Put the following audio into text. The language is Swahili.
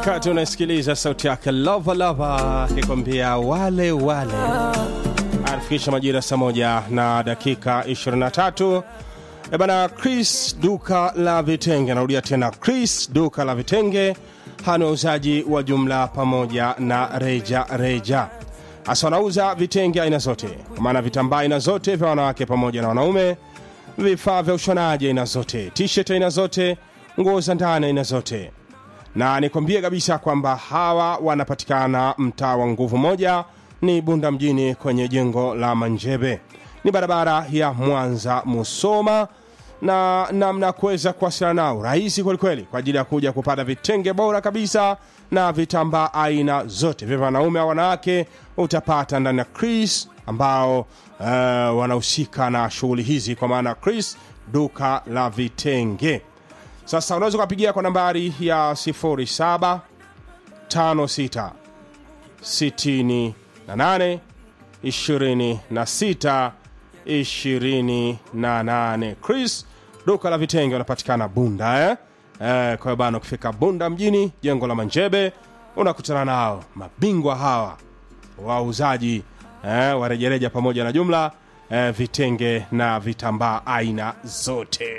wakati unasikiliza sauti yake lova lova akikwambia wale wale anafikisha majira saa moja na dakika 23 E bana chris duka la vitenge anarudia tena chris duka la vitenge hana wauzaji wa jumla pamoja na reja reja hasa wanauza vitenge aina zote kwa maana vitambaa aina zote vya wanawake pamoja na wanaume vifaa vya ushonaji aina zote t-shirt aina zote nguo za ndani aina zote na nikwambie kabisa kwamba hawa wanapatikana mtaa wa nguvu moja ni bunda mjini kwenye jengo la manjebe ni barabara ya mwanza musoma na namna ya kuweza kuwasiliana nao rahisi kwelikweli kwa ajili ya kuja kupata vitenge bora kabisa na vitambaa aina zote vya wanaume au wanawake utapata ndani ya chris ambao uh, wanahusika na shughuli hizi kwa maana chris duka la vitenge sasa unaweza ukapigia kwa nambari ya 07 56 68 26 28 chris duka la vitenge wanapatikana bunda eh? Eh, kwa hiyo bana ukifika bunda mjini jengo la manjebe unakutana nao mabingwa hawa wauzaji eh, wa rejareja pamoja na jumla eh, vitenge na vitambaa aina zote